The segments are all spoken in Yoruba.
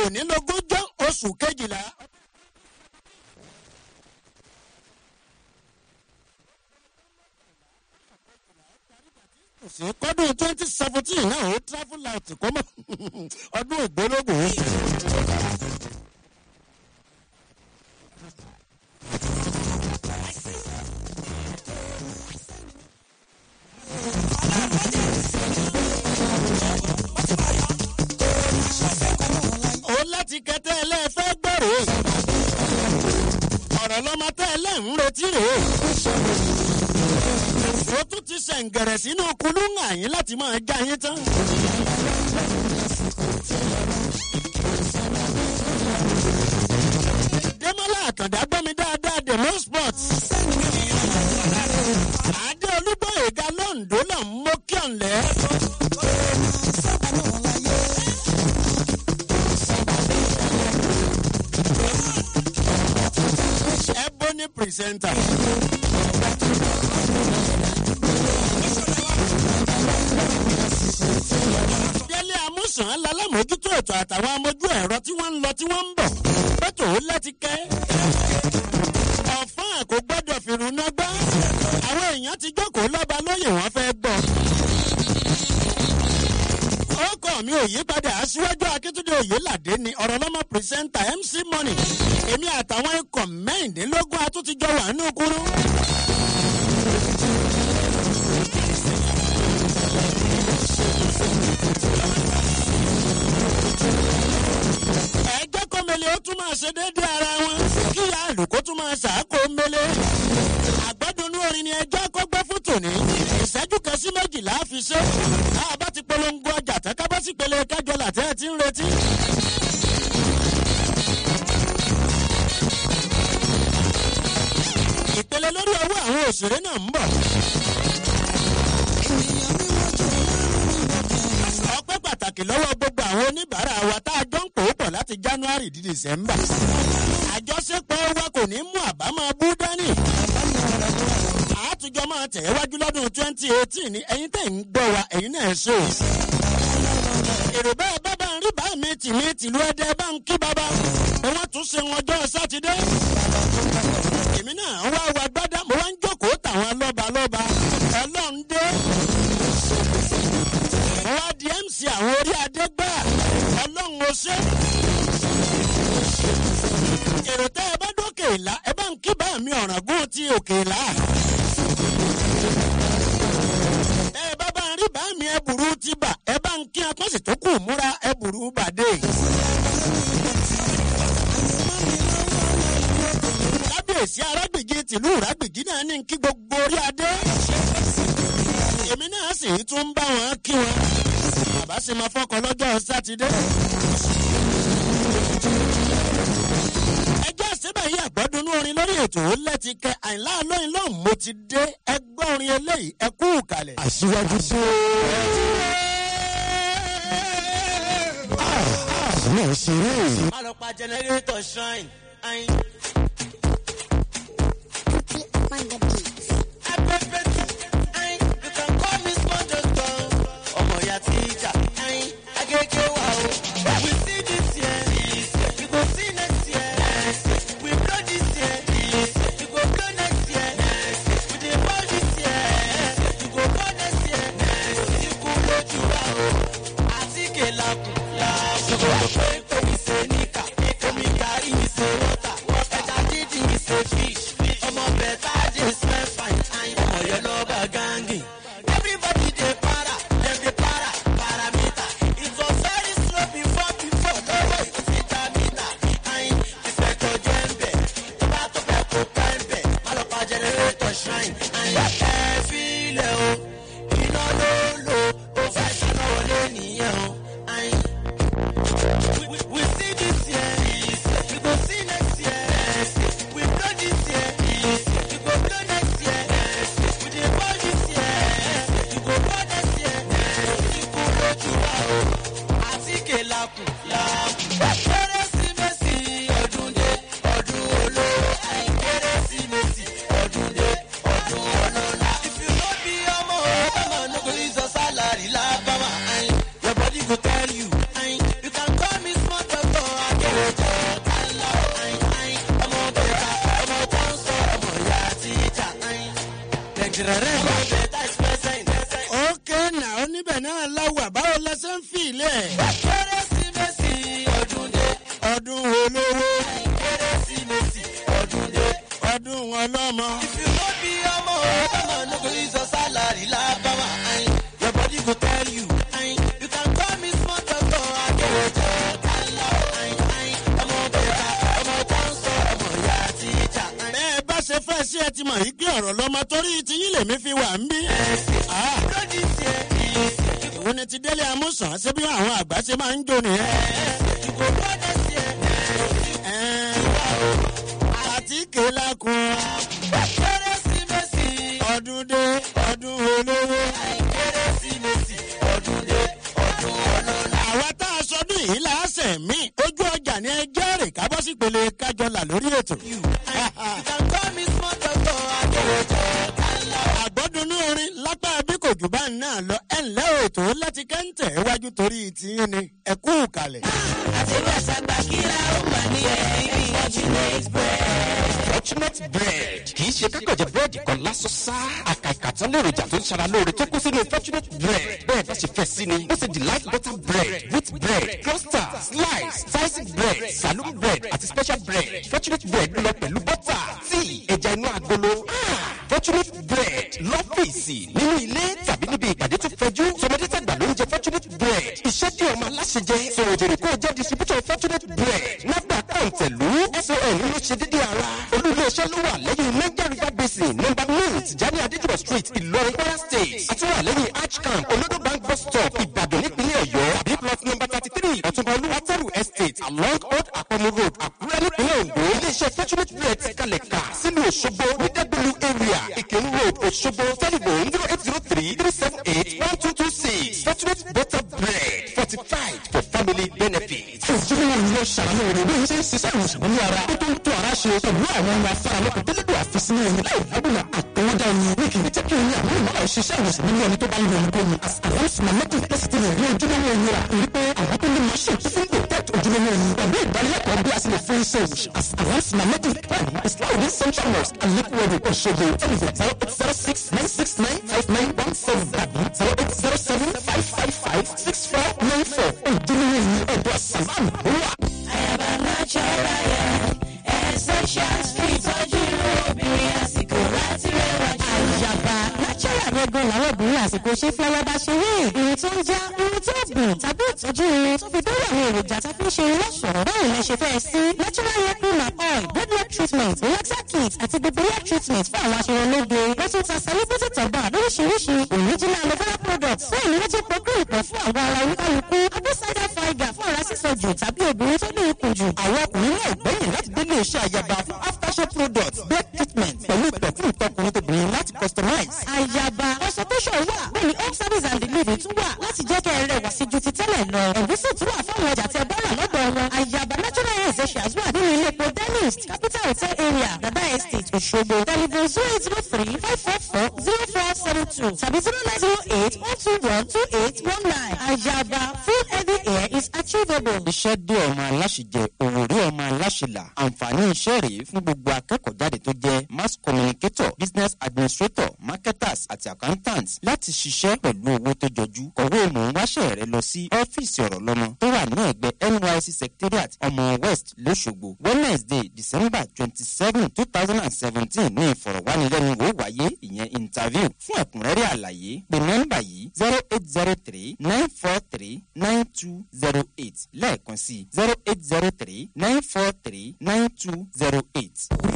òní lógúnjọ́ oṣù kejìlá. sí kọ́dún twenty seventeen náà ó travel out kó mọ̀ ọdún ògbólógùn. ó láti kẹtẹ ẹlẹ́fẹ́ gbọ́rò ọ̀rọ̀ lọ́mọ tẹ́ ẹlẹ́ ń retí rèé ó tún ti ṣẹ̀ǹgẹ̀rẹ̀ sínú kulúngà yín láti máa já yín tán. Démọ́lá Àkàndá gbọ́ mi dáadáa the most sports. Adé Olúgbòyèga Lọ́ǹdó là ń mú kí ọ̀nlẹ́. Ebony presenter. Délé Amúsàn lálámójútó ètò àtàwọn amójú ẹ̀rọ tí wọ́n ń lọ tí wọ́n ń bọ̀. Pẹ́tò ó láti kẹ́. Ọ̀fọ́n kò gbọ́dọ̀ fìrùnà gbá. Àwọn èèyàn ti jókòó lọ́ba lóyè wọ́n fẹ́ gbọ́. Ọkọ̀ mi ò yí padà aṣíwájú Akíntúndé Oyèládé ni ọ̀rọ̀ lọ́mọ pírísẹ́ńtà MC Money. Èmi àtàwọn ikọ̀ mẹ́rìndínlógún atúntijọ́ wà nínú kúrú. ẹgbẹ́ kọ́mẹ́lẹ́ ó tún máa ṣe déédéé ara wọn kí ìyá àlùkò tún máa ṣàákò mẹ́lẹ́. àgbọ́dúnú orin ni ẹjọ́ kọ́gbẹ́ fún tòní ìṣẹ́jú kan sí méjìlá fi ṣe. tá a bá ti polongo ọjà tán ká bá sì pele kájọ làtẹ́ ẹ̀ ti ń retí. ìpele lórí ọwọ́ àwọn òṣèré náà ń bọ̀. ọpẹ́ pàtàkì lọ́wọ́ gbogbo àwọn oníbàárà wa tá a jọ ń pò ó pọ̀ láti january di december. àjọṣepọ̀ wa kò ní mú àbámọ̀ bú dání. àtúnjọ máa tẹ̀ wájú lọ́dún twenty eighteen ni ẹ̀yin tẹ̀ ń gbọ́ wa ẹ̀yin náà ṣó. èrò bẹ́ẹ̀ bábà ń rí bá mi tì mí tìlú ẹdẹ bá ń kí bàbá. wọ́n tún ṣe wọn ọjọ́ sátidé. èmi náà wá wa gbádá mo wá ń jókòó tàwọn lọ́ba lọ́ba ọlọ́run dé wá di mc àwọn orí adé gbà ọlọ́run ó ṣe. èrò tẹ́ ẹ bá dókè ìlà ẹ bá ń kí bá mi ọ̀ràngún ti òkè ìlà. tẹ́ ẹ bá bá ń rí bá mi ẹbùrú ti bà ẹ bá ń kí akọ́sì tó kù múra ẹbùrú bàdé. kábíyèsí arágbèjì tìlú ìrágbèjì náà ní kí gbogbo orí adé èmi náà sì tún bá wọn kí wọn bàbá sì máa fọkàn lọ́jọ́ sátidé. ẹjọ́ síbẹ̀ yí àgbọ́dúnú orin lórí ètò lẹ́ti kẹ àìlá lóyún lóhùn mo ti dé ẹgbẹ́ orin eléyìí ẹ kú kalẹ̀. aṣíwájú sí o. náà ṣeré. má lọ pa jẹnẹrétọ̀ shrine. ayin. on the beat. Afẹ́fẹ́ tí ayin you can call me SpongeBob. ọmọ ìyá tíjà ayin agége wa o. we see this year we go see next year. we blow this year we go blow next year. we dey ball this year we go ball next year. ikú lójú wa o àtíkè làkùn làkùn. pépé mi ṣe níkà omi gàrí mi ṣe wọ́tà ẹja dídì mi ṣe fish ọmọ bẹ̀ẹ́ta dé smell ibẹ̀ náà láwà báwo la ṣe ń fi ilé ẹ̀. kérésìmesì ọdún dé ọdún olówó kérésìmesì ọdún dé. ọdún ọlọ́mọ. if you no be ọmọ ọmọ no go use your salary lábáwá ayin your body go tell you ayin you can call me small doctor akéwòjọ kálọ ayin ayin ọmọ bẹ̀rẹ̀ ọmọ tó ń sọ ọmọ ìyá tíjà ayin. bẹ́ẹ̀ bá ṣe fẹ́ sí ẹ ti mọ̀ yìí pé ọ̀rọ̀ lọ́mọ torí ti yín lèmi fi wà ń bí. Ah, lójì tiẹ̀ ìyẹsì òun ni ti délé amúsàn ṣé bí àwọn àgbà ṣe máa ń jó nìyẹn. ìgò bọ́dẹ̀ tiẹ̀ Ẹ̀ẹ́n, àti kélákun kérésìmesì ọdún dé ọdún olówó. kérésìmesì ọdún dé ọdún ọlọ́lá. àwa tá a sọdún yìí láàṣẹ mí ojú ọjà ni ẹ jẹ́rìí kábọ́ sí pele kájọlà lórí ètò. you can call me small doctor akéwòjọ kálọ. àgbọ́dúnú orin lápá bí kò jù bá ń náà lọ ẹ̀ ńlẹ́ òtò láti kẹ́ńtẹ̀ iwájú torí tiyín ni ẹ kú kalẹ̀. àti bẹ́sẹ̀ gbà kíra ó mà ní ẹ̀yìn fortunate bread. fortunate bread kì í ṣe kákànjẹ búrẹ́dì kan lásán sá àkàìkà tán lèròjà tó ń ṣara lóore tó kún sínú fortunate bread bẹ́ẹ̀ bá ṣe fẹ́ sí ni ó ṣe delight butter bread wheat bread cluster slice sliced bread saloon bread àti special bread fortunate bread lọ pẹ̀lú butter tíì ẹja inú agolo Ah, fortunate bread lọ́fíìsì nínú ilé tàbí níbi ìpàdé tó fẹjú tọmọdé tàgbà ló ń jẹ fortunate bread iṣẹ́ tí ọmọ aláṣẹ jẹ sọ̀rọ̀ jèrè kó o jẹ́ distributor fortunate bread nàgbà kọ̀ǹtẹ̀lú son ló ṣe dédé ara olú-ilé-iṣẹ́ ló wà lẹ́yìn niger river basin number nine tìjání adéjúbọ̀ street ìlọrin kwara state àti wà lẹ́yìn archcamp olodo bank bus stop ìbàdàn nípínlẹ̀ ọ̀yọ́ b plot number thirty three ọ̀túnba olúwatẹ́rù estate along old àpọ̀mù road àkúrẹ́ nípínlẹ̀ ondo ilé-iṣẹ́ fortunate bread ti kalẹ̀ kà sílùú òṣogbo ní dẹ́gbẹ̀lú area ìkírun road òṣogbo telephone zero eight zero three three seven eight one two two six fortunate butter bread fortified for family benefit. òjòrò ìlú ṣàlàyé rẹ̀ bí ṣe ń ṣiṣẹ́ ìwòsàn ní ara tó tó ń tó ara ṣe pẹ̀lú àwọn ohun afárá lọ́kàn tẹ́lẹ̀dọ̀ àfisínú ẹni láì lábùlà àtọwọ́dá ẹni ní kì í jẹ́ kí ẹni àwọn ìmọ̀lá ṣiṣẹ́ ìwòsàn nínú ẹni tó bá ń lo ohunkóhun àwọn sinamẹ́tì tẹ́sítì rẹ̀ ní ojúlówó ẹni rà torí pé àwọn tó ní machine tó fún protect ojúlówó ẹni pẹ̀lú ìdánilẹ́kọ̀ọ́ bí a sì lè fún iṣẹ́ ìwòsàn àwọn sinamẹ́tì pẹ̀lú islam ní central mosque alekuwedu Òṣogbo telephone zero eight zero six nine six nine five nine one seven tàbí zero eight zero seven five five five six four nine four ojúlówó ẹni ọ̀dọ̀ sàlámù ló wà. Àyàbá natural yẹn, essential street tọ́jú obìnrin àsìkò láti rẹwà jù. àyàbá natural gangan làwọn obìnrin àsìkò ṣe fi ọwọ́ bá ṣe rí irun tó ń já irun tó gùn tàbí ìtọ́jú irun tó fi dórí àwọn èròjà tó fi ń ṣe irun lọ́ṣọ̀ọ́ báwo lẹ ṣe fẹ́ sí natural hair cream and oil good hair treatment relaxer kit àti gbogbo hair treatment fún àwọn aṣọ ológe wọ́n tún ta celebrity tọ̀gbà lóríṣiríṣi original aloe vera products fún ìmúlẹ́jì procreate pọ̀ fún àwọn ara oníkálukú apple cider vinegar fún ara sísọ jù tàbí obìnrin tó ní ikùn jù àwọn ọkùnrin náà gbẹ̀yìn láti délé iṣẹ́ àyàbá fún aftershave products bed treatment pẹ̀lú perfume tọkùnrin tóbìnrin láti customize. àyàbá consultation wà bẹ́ẹ̀ ni home service and delivery tún wà láti jẹ́ kẹ́ ẹ rẹwà sí ju ti tẹ́lẹ̀ lọ. ẹ̀gúsí tún wà fún àwọn ọjà tí ẹ bá rà lọ́dọ̀ wọn. àyàbá natural hair essentials wà nínú ilé epo dentist capital hotel area dada estate Òṣogbo telephone zero eight zero three five four four zero four seven two tàbí zero nine zero eight one two one two eight one nine. àyàbá full heavy hair is achievable. iṣẹ́ dé ọmọ aláṣẹjẹ òwòrí ọmọ aláṣẹlà àǹfààní iṣẹ́ rèé fún gbogbo akẹ́kọ̀ọ́ jáde tó jẹ́ mass communicator business administrator marketers àti accountants láti ṣiṣẹ́ pẹ̀lú owó tó jọjú kọ̀wé mò ń wáṣẹ́ rẹ lọ sí ọ́fíìsì ọ̀rọ̀ lọ́mọ tó wà ní ẹ̀gbẹ́ nysc secretariat ọmọ west lọ́ṣogbo wednesday december twenty seven two thousand and seventeen ní ìfọ̀rọ̀wánilẹ́nuwò wáyé ìyẹn interview fún ẹ̀kúnrẹ́rẹ́ àlàyé pé nọ́mbà yìí zero eight zero three nine four three nine two zero eight lẹ́ẹ̀kan sí zero eight zero three nine four three nine two zero eight.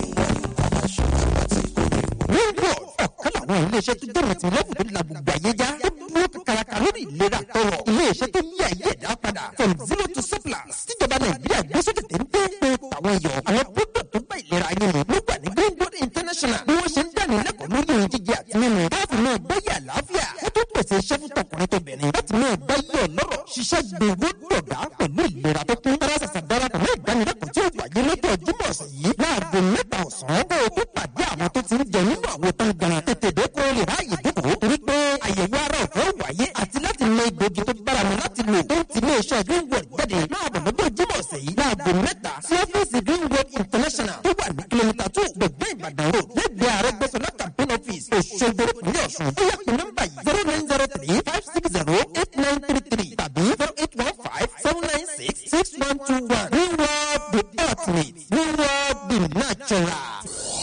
Ringworld ọ̀kan làwọn iléeṣẹ́ tó dẹ̀rẹ̀ tí lẹ́bù tó la gbogbo ayé já. Ó dúró kàkàràkà lórí ìlera tọrọ. Iléeṣẹ́ tó yí ayé ẹ̀dá padà. From zero to surplus. Tíjọba Nàìjíríà gbé sókè téńté pé tàwọn èèyàn. Àwọn product tó bá ìlera yín mu ló wà ní Greenwood International. Bí wọ́n ṣe ń dání lẹ́kọ̀ọ́ lórí ohun jíjẹ àti mímu. Káàfin náà gbáyé àlàáfíà. Ó tó pèsè iṣẹ́ fún tọkùnrin tó bẹ̀rẹ̀. Láti náà gbáyé ọlọ́rọ̀. Ṣiṣẹ́ gbogbo dọ̀gá pẹ̀lú ìlera tó kún. Tara ṣàṣà darapọ̀ mọ́ ìdánilẹ́kọ̀ọ́ tí ó wáyé lọ́jọ́ Jímọ̀ ọ̀sẹ̀ yìí. Láago mẹ́ta ọ̀sán. Kó o tó pàdé àwọn tó ti ń jẹ nínú àwọn tó ń gan. Tètè dé kó o lè ráàyè dúkòó. Torí pé àyẹ̀wò ara ọ̀fẹ́ wáyé àti láti mọ egbògi tó bára mu láti lò. Tó ń ti ilé iṣẹ́ Greenwood jáde. Máa bọ̀ lọ́jọ́ Jímọ̀ ọ̀sẹ̀ yìí. Láago mẹ́ta sí ọ́fíìsì Greenwood International tó wà ní kìlómítà tó gbẹ̀gbẹ́ Ìbàdàn road. Lẹ́gbẹ̀ẹ́ Àrẹ́gbẹ́sọlá campaign office Òṣogbo ní Ọ̀ṣun. Ó yẹ kí nọ́mbà yìí zero nine zero three five six zero eight nine three three tàbí zero eight one five seven nine six six one two one. reward the ultimate reward the natural.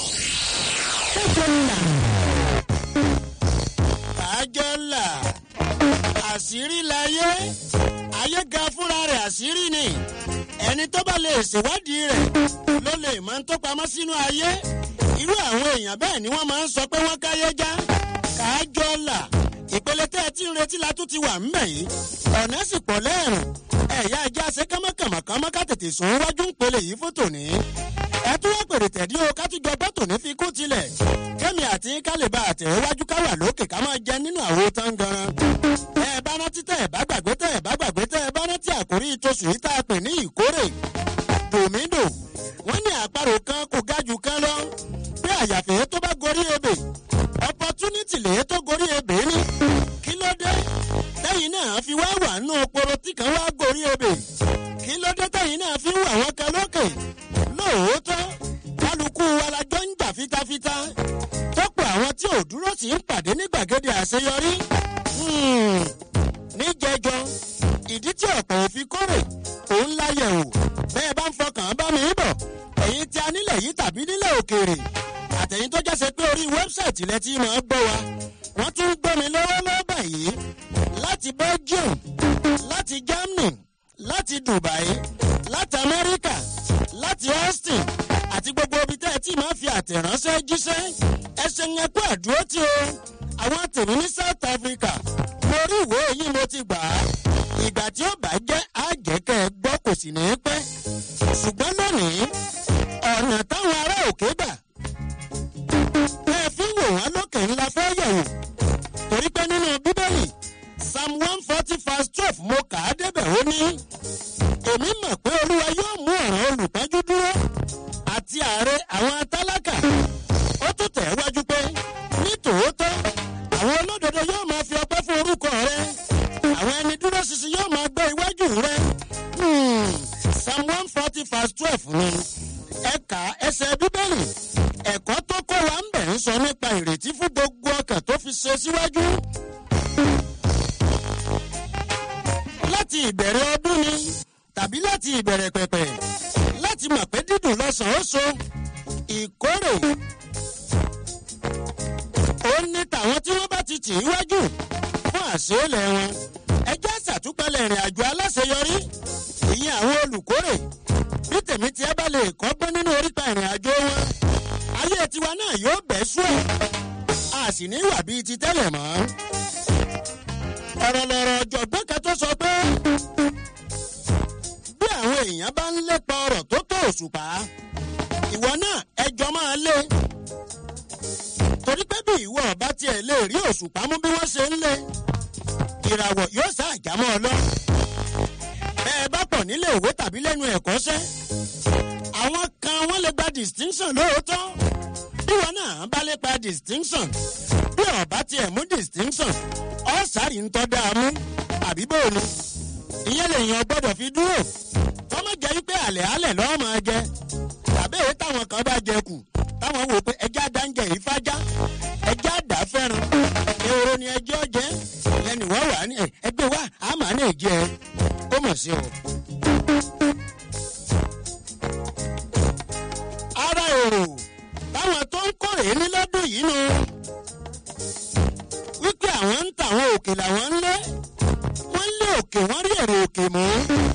àjọlà àṣírí láyé ayé ga fúnra rẹ̀ àṣírí ni ẹni tó bá lè ṣèwádìí rẹ̀ ló lè máa ń tó pamọ́ sínú ayé irú àwọn èèyàn bẹ́ẹ̀ ni wọ́n máa ń sọ pé wọ́n káyé já kájọlà ìpele tẹ́ ẹ ti ń retí la tún ti wà ńbẹ̀ yìí ọ̀nà sì pọ̀ lẹ́rùn ẹ̀yà ajá ṣe kánmọ́kànmọ́kánmọ́ ká tètè sùn wájú ń pele yìí fún tòní ẹ tún wá pèrè tẹ̀dí o ká tún jọ bọ́ tòní fi kú tilẹ̀ kẹ́mi àti kálíbà àtẹ̀wájú ká wà lókè ká máa jẹ nínú àwo tán gan. ẹ bá rántí tẹ ẹ bá gbàgbé tẹ ẹ bá gbàgbé tẹ ẹ bá rántí àkórí ìtòsùn yìí tá a pè ní ìkórè dòmídò wọ́n ní àparò kan kò ga jù kan lọ bí àyàfẹ́ tó bá gorí ebè opportunity lè tó gorí ebè ní kí ló dé lẹ́yìn náà fi wá wà nínú oporo tí kan wá gorí ebè kí ló dé tẹ̀yìn náà fi ń wà wọ́n kan lókè lóòótọ́ kálukú wa la jọ ń jà fitafita tọ́pọ̀ àwọn tí ò dúró sí ń pàdé ní gbàgede àṣeyọrí Hmm, níjẹjọ ìdí tí ọ̀pọ̀ òfin kórè òun láyẹ̀wò bẹ́ẹ̀ bá ń fọkàn bá mi bọ̀ ẹ̀yin tí a nílẹ̀ yìí tàbí nílẹ̀ òkèèrè àtẹ̀yìn tó jẹ́ pé orí wẹ́bsáìtì lẹ ti máa gbọ́ wa wọ́n tún ń gbọ́ mi lọ́wọ́lọ́wọ́ báyìí láti belgium láti germany láti dubai láti amẹ́ríkà láti austin àti gbogbo ibi tẹ́ ẹ tí máa fi àtẹ̀ránṣẹ́ jíṣẹ́ ẹsẹ̀ ń ẹkú àdúró tí o àwọn tèmi ní south africa mo rí ìwé yìí mo ti gbà á ìgbà tí ó bá jẹ́ àjẹkẹ́ gbọ́ kò sì ní í pẹ́ ṣùgbọ́n lónìí ọ̀nà táwọn ará òkè gbà ẹ fi wò wọ́n lókè ńlá fẹ́ yẹ̀wò torí pé nínú bíbélì psalm one forty verse twelve mo kà á débẹ̀ ó ní èmi mọ̀ pé olúwa yóò mú ọ̀ràn olùpọ́njú dúró àti ààrẹ àwọn tálákà ó tún tẹ̀ wájú pé ní tòótọ́ àwọn olódodo yóò máa fi ọpẹ́ fún orúkọ rẹ àwọn ẹni dúró ṣinṣin yóò máa gbé iwájú rẹ Hmm, psalm one forty verse twelve ni ẹ̀ka ẹsẹ̀ bíbélì ẹ̀kọ́ tó kọ́ wa ń bẹ̀ ń sọ nípa ìrètí fún gbogbo ọkàn tó fi ṣe síwájú. láti ìbẹ̀rẹ̀ ọdún ni tàbí láti ìbẹ̀rẹ̀ pẹ̀pẹ̀ láti mọ̀ pé dídùn lọ́sàn-án ó so ìkórè ó ní tàwọn tí wọ́n bá ti tì í wájú fún àṣeélẹ̀ wọn ẹjẹ́ ṣàtúpalẹ̀ ìrìn àjò aláṣeyọrí ìyẹn àwọn olùkórè bí tèmi tí ẹ bá lè kọ́gbọ́n nínú orípa ìrìn àjò wọn ayé tiwa náà yóò bẹ́ sùn a sì ní wà bíi ti tẹ́lẹ̀ mọ́ ọ̀rọ̀ lọ̀rọ̀ ọ̀jọ̀gbọ́n kan tó sọ pé bí àwọn èèyàn bá ń lépa ọ̀rọ̀ tó tó òṣùpá ìwọ náà ẹjọ́ máa lé torí pé bí ìwọ ọba tiẹ̀ lè rí òṣùpá mú bí wọ́n ṣe ń lé ìràwọ̀ yóò sá àjámọ́ ọ lọ bẹ́ẹ̀ bá pọ̀ nílé ìwé tàbí lẹ́nu ẹ̀kọ́ṣẹ́ àwọn kan wọ́n lè gba distinction lóòótọ́ bí wọn náà bá lè gba distinction bí ọba tiẹ̀ mú distinction ọ̀sàrì ń tọ́ dáa mú àbí bóòlù ìyẹn lèèyàn gbọ́dọ̀ fi dúró kọ́mọ jẹ́ wípé àlẹ́ àlẹ́ lọ́wọ́ máa jẹ tàbí èyí táwọn kan bá jẹ kù táwọn wò pé ẹjẹ́ àdáńjẹ yìí fájá ẹjẹ́ àdá fẹ́ràn ehoro ni ẹjẹ́ ọjẹ́ ìyẹn ni wọ́n wà ní ẹgbẹ́ wa àmà ní ìjẹ́ ó mọ̀ sí o. ara èrò táwọn tó ń kórè ní lọ́dún yìí nu wípé àwọn ń ta àwọn òkè làwọn ń lé wọ́n lé òkè wọ́n rí èrè òkè mú.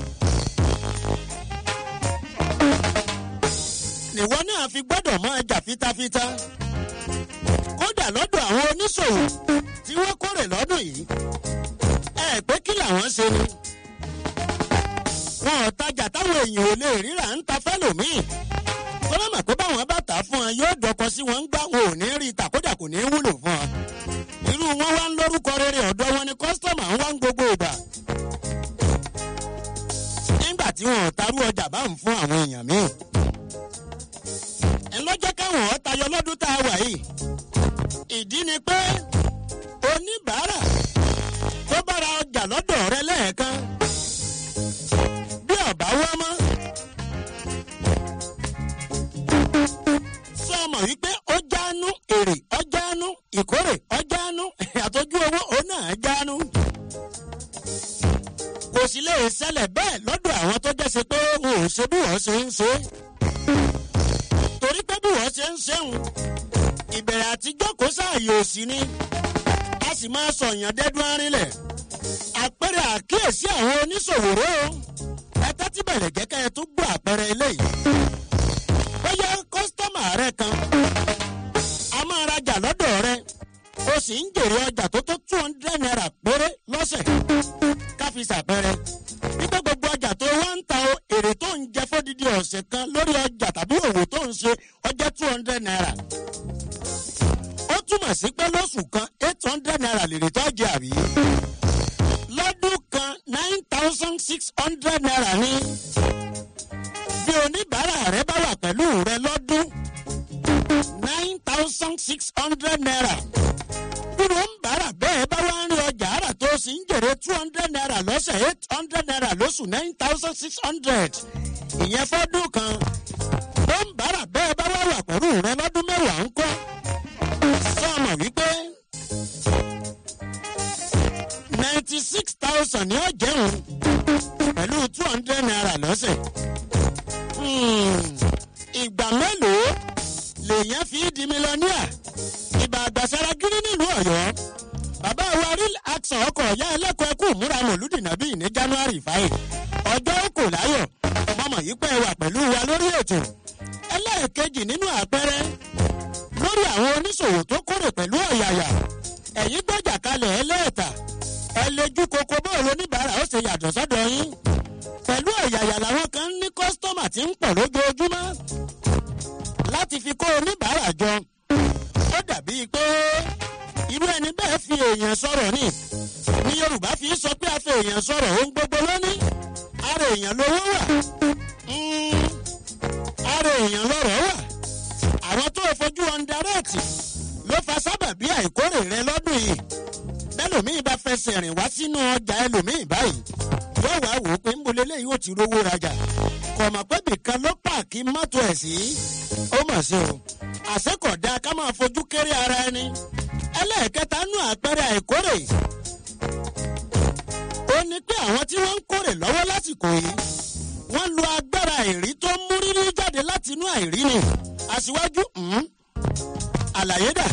nìwọ náà fi gbọ́dọ̀ máa jà fitafita kódà lọ́dọ̀ àwọn oníṣòwò tí wọ́n kórè lọ́dún yìí ẹ pé kí làwọn ṣe ni wọn ò tajà táwọn èèyàn ò lè ríra ń ta fẹ́lòmíì tọ́lá mà pé báwọn bá tà á fún wọn yóò dọkọ sí wọn ń gbá wọn ò ní rí i tà kódà kò ní í wúlò fún wọn irú wọn wá ń lórúkọ rere ọ̀dọ́ wọn ni kọ́sítọ́mà ń wá ń gbogbo ìgbà nígbà tí wọn ò tarú ọjà bá ń fún àwọn èèyàn míì ńlọ́jọ́ káwọn ọ̀ tayọ lọ́dún tá a wà yìí ìdí ni pé oníbàárà tó bára ọjà lọ́dọ̀ rẹ lẹ́ẹ̀kan bí ọ̀bá wá mọ́ sọ ọmọ wípé ó jáánú èrè ọjánú ìkórè ọjánú àtọ́jú owó òun náà jáánú kò sì lè ṣẹlẹ̀ bẹ́ẹ̀ lọ́dọ̀ àwọn tó jẹ́sẹ̀ pé wọn ò ṣe bí wọ́n ṣe ń ṣe. torí pé bí wọ́n ṣe ń ṣeun ìbẹ̀rẹ̀ àtijọ́ kó sáàyè òsì ni a sì máa sọ èèyàn dẹ́dún arínlẹ̀ àpẹẹrẹ àkíyèsí àwọn oníṣòwò rẹ o ẹ tẹ́tí bẹ̀rẹ̀ gẹ́gẹ́ ẹ tún gbọ́ àpẹẹrẹ eléyìí bóyá kọ́sítọ́mà rẹ kan a máa rajà lọ́dọ̀ rẹ o sì ń jèrè ọjà tó tó two hundred naira péré lọ́sẹ̀ káfí sàpẹrẹ nígbà gbogbo ọjà tó wá ń ta o èrè tó ń jẹ fódìdí ọ̀sẹ̀ kan lórí ọjà tàbí òwò tó ń ṣe ọjà two hundred naira ó túmọ̀ sí pé lóṣù kan eight hundred naira lèrè tó jẹ àbí lọ́dún kan nine thousand six hundred naira ní bí oníbàárà rẹ bá wà pẹ̀lú rẹ lọ́dún nine thousand six hundred naira bí wọ́n ń bára bẹ́ẹ̀ bá wá ń rí ọjà àrà tó sì ń jèrè two hundred naira lọ́sẹ̀ eight hundred naira lóṣù nine thousand six hundred ìyẹn fọ́dún kan bó ń bára bẹ́ẹ̀ bá wá wà pẹ̀lú rẹ lọ́dún mẹ́wàá ń kọ́ sọ́ọ̀mọ̀ wípé ninety six thousand ni ó jẹun pẹ̀lú two hundred naira lọ́sẹ̀ ìgbà mélòó lèèyàn fi di mílíọ̀nìà ìbà àgbàsára gírí nílùú ọ̀yọ́ bàbá wa real action ọkọ̀ ọ̀yá ẹlẹ́kọ̀ọ́ ẹkú múra mọ̀lúdì nàbí ní january five ọjọ́ kò láyọ̀ mọ̀mọ̀ yìí pẹ́ wà pẹ̀lú wa lórí ètò ẹlẹ́ẹ̀kejì nínú àpẹẹrẹ lórí àwọn oníṣòwò tó kórè pẹ̀lú ọ̀yàyà ẹ̀yìn gbọ́jà kalẹ̀ ẹlẹ́ẹ̀ta ẹlẹ́jú koko bóòlù oníbàárà ó ṣe yàtọ̀ sọ́dọ̀ yín pẹ̀lú ọ̀yàyà làwọn kan ní kọ́sítọ́mà tí ń pọ̀ lójoojúmọ́ láti fi kó oníbàárà jọ ó dàbí pé irú ẹni bẹ́ẹ̀ fi èèyàn sọ̀rọ̀ ni ní yorùbá fi sọ pé a fi èèyàn sọ̀rọ̀ ohun gbogbo lónìí ara èèyàn lówó wà Mm, ara èèyàn lọ́rọ̀ wà àwọn tó o fojú ọ̀ndarẹ́ẹ̀tì ló fa sábàbí àìkórè rẹ lọ́dún yìí bẹ́lòmíì bá fẹsẹ̀ rìn wá sínú ọjà ẹlòmíì báyìí yóò wá wò ó pé ń bolé léyìí ó ti rówó rajà kọ̀mọ̀ pé bìkan ló pààkì mọ́tò ẹ̀ sí ó mọ̀ sí o àṣekọ̀dá ká máa fojú kéré ara ẹni ẹlẹ́ẹ̀kẹta nú àpẹẹrẹ àìkórè ó ní pé àwọn tí wọ́n ń kórè lọ́wọ́ lásìkò yìí wọ́n lo agbára àìrí tó mú rírí jáde láti inú àìrí ni aṣíwájú mm, àlàyé dà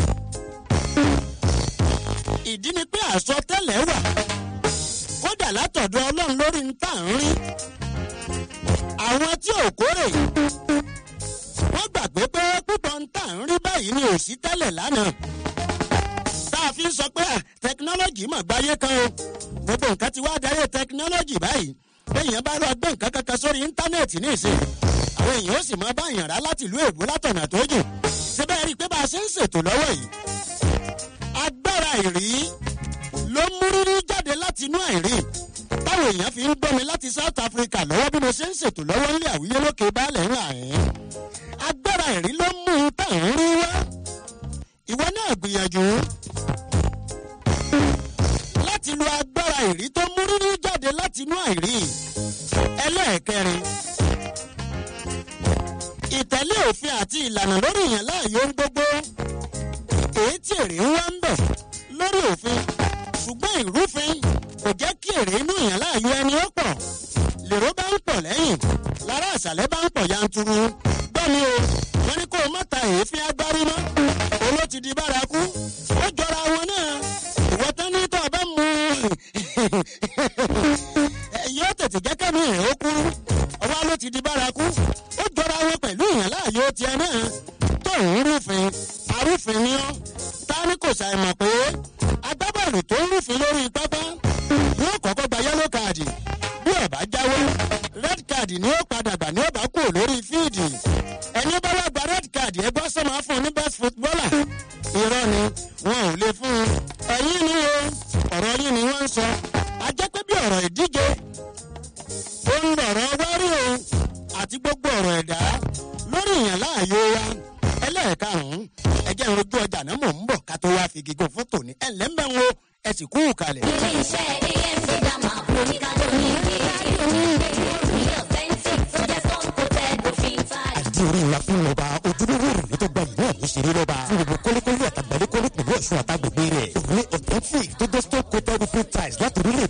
ìdí ni pé àsọtẹ́lẹ̀ wà kódà látọ̀dọ̀ ọlọ́run lórí ń tà ń rí àwọn tí ò kórè wọ́n gbàgbé pé púpọ̀ ń tà ń rí báyìí ni òsì tẹ́lẹ̀ lánàá tá a fi ń sọ pé à, tẹkinọ́lọ́jì mà gbáyé kan o gbogbo nǹkan ti wá darí tẹkinọ́lọ́jì báyìí bẹ́ẹ̀yàn bá lọ gbé nǹkan kankan sórí íńtánẹ́ẹ̀tì ní ìsìn àwọn èèyàn ó sì máa bá èèyàn rà láti ìlú èbó látọ̀nà tó jù síbẹ̀ rí i pé bá a ṣe ń ṣètò lọ́wọ́ yìí agbára ìrí ló mú rírí jáde láti inú àìrí táwọn èèyàn fi ń gbọ́ mi láti south africa lọ́wọ́ bí mo ṣe ń ṣètò lọ́wọ́ nílé àwíyé lókè baálẹ̀ ńlá ẹ̀ agbára ìrí ló mú un tá à ń rí wá ìwọ náà gbìyànjú láti lo agbára ìrí tó mú rírí jáde láti inú àìrí ẹlẹ́ẹ̀kẹrin ìtẹ̀lé òfin àti ìlànà lórí ìyàn láàyò ń gbogbo èyí tí èrè ń wá ń bẹ̀ lórí òfin ṣùgbọ́n ìrúfin kò jẹ́ kí èrè inú ìyàn láàyò ẹni ó pọ̀ lèrò bá ń pọ̀ lẹ́yìn lára àṣàlẹ̀ bá ń pọ̀ yanturu bẹ́ẹ̀ni o wọ́n ní kó o má ta èéfín agbárí mọ́ owó ti di bárakú ó jọra wọn náà ìwọ tán ní tó o bá mú yóò tètè jẹ́ kẹ́mi rẹ̀ ó kúrú ọwọ́ ló ti di bárakú ó jọra wọn pẹ̀lú ìyàn láàyò tiẹ̀ náà tó ń rúfin arúfin ni ọ́ ta ni kò ṣàìmọ̀ pé agbábọ́ọ̀lù tó ń rúfin lórí pápá yóò kọ́kọ́ gba yẹ́lò káàdì bí ọ̀bá jáwé red card ni ó padà gbà ní ọ̀bá kúrò lórí fíìdì ẹni bá wá gba red card ẹ gbọ́ sọ́mọ́ á fún un ní best footballer irọ́ ni wọn ò lè fún un ẹ̀yìn ni o ọ̀rọ̀ yín ni wọ́n ń sọ a jẹ́ pé bí ọ̀rọ̀ ìdíje ó ń lọ̀rọ̀ wárí o àti gbogbo ọ̀rọ̀ ẹ̀dá lórí ìyàn láàyò wa ẹlẹ́ẹ̀karùn-ún ẹjẹ́ ìrojú ọjà náà mò ń bọ̀ ká tó wá fi gígùn fún tòní ẹ̀ ǹlẹ́ ń bẹ̀ ń wo ẹ sì kú kalẹ̀. ilé iṣẹ́ amc dama oníkadò ní ilé authentic tó jẹ́ stone coated roofing tile. àti orí ńlá fún ọba ojúlówó òrùlé tó gba ìlú ọ̀hún ṣeré lọ́ba fún gbogbo kọ́lékọ́lé àtàgbàlékọ́lé pẹ̀lú ọ̀ṣun àtàgbègbè rẹ̀ òrùlé authentic tó dé stone coated roofing tiles láti orílẹ̀-èdè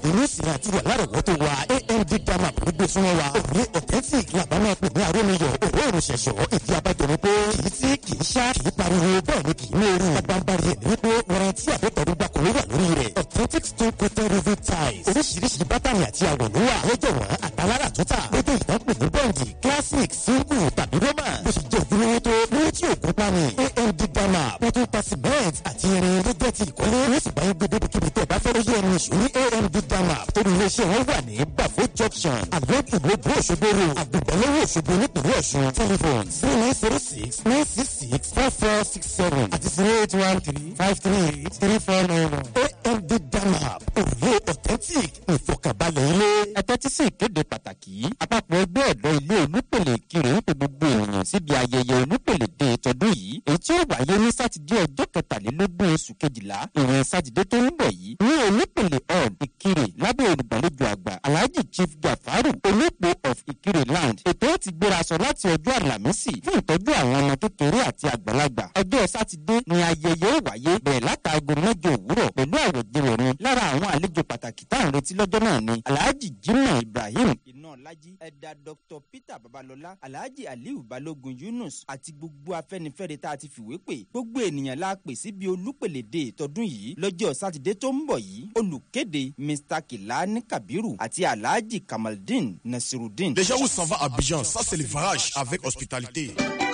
ìrúsì àti wà lárọ̀wọ́tò wa amd dama ló gbé súnmọ́ wa òní authentic làbámọ̀ pè ní arómiyọ̀ òró òrùṣẹ̀ṣọ̀ ìdí abájọ ni pé kì í sí kì í ṣá kì í pariwo bẹ́ẹ̀ ni kì í mẹ́rin bábánbárí ẹ̀ ní pé warranty àbẹ̀tẹ̀rúgbà kò ní wà lórí rẹ̀ authentic stone coated roofing tiles oríṣiríṣi bátànì àti àwọ̀ ló wà lọ́jọ̀ wọn àtàlára tó tà gbogbo ìdánpè ní bọ́ǹdì classic single tàbí roma bó ṣe jẹ́ ojúlówó tó lówó tí òkú pani amd dama wọ́n tún ta cement àti irin ló jẹ́ ti ìkọ́lé wọ́n sì bá yín gbé débi kíbi tẹ́ ẹ bá fẹ́ lóye ẹni ìṣó ní amd dama torí iléeṣẹ́ wọn wà ní bafo junction àlọ́kù lóbú òṣogbo ro àgbègbèlówó òṣogbo nípìnlẹ̀ ọ̀ṣun telephone zero nine zero six nine six six four four six seven àti zero eight one three five three eight three four nine one amd dama òrùlé authentic ìfọkànbalẹ̀ ilé. ẹ tẹ́tí sí ìkéde pàtàkì yìí àpapọ̀ ẹgbẹ́ ọ̀dọ́ ilé olúpèlè kiri ń pe gbogbo ènìyàn síbi ayẹyẹ olúpèlè dé tọdún yìí èyí tí ó wáyé ní sátidé ọjọ́ kẹtàlélógún oṣù kejìlá ìrìn sátidé tó ń bọ̀ yìí ní olúpèlè hall ìkirè lábẹ́ olùgbàlejò àgbà alhaji chief gafaru olóòpó of ìkirè land ètò ó ti gbéra sọ láti ọjọ́ àlàmísì fún ìtọ́jú àwọn ọmọ kékeré àti àgbàlagbà ọjọ́ sátidé ni ayẹyẹ ó wáyé bẹ̀rẹ̀ látàgò mẹ́jọ òwúrọ̀ pẹ̀lú àwẹ̀jẹwẹ̀rin lára àwọn àlejò pàtàkì táwọn retí lọ́jọ́ náà ni alhaji jimoh ibrahim iná ọlájí ẹ̀dà dr peter babalọ́lá alhaji aliu balógun yunus àti gbogbo afẹ́nifẹ́re tá a ti fìwé pè gbogbo ènìyàn la pè síbi olúpèlédè tọdún yìí lọ́jọ́ sátidé tó ń bọ̀ yìí olùkéde mr kilani kabiru àti alhaji kamaldeen nasirudeen. Déjà où s'en va à Abidjan, ça c'est le varage avec hospitalité.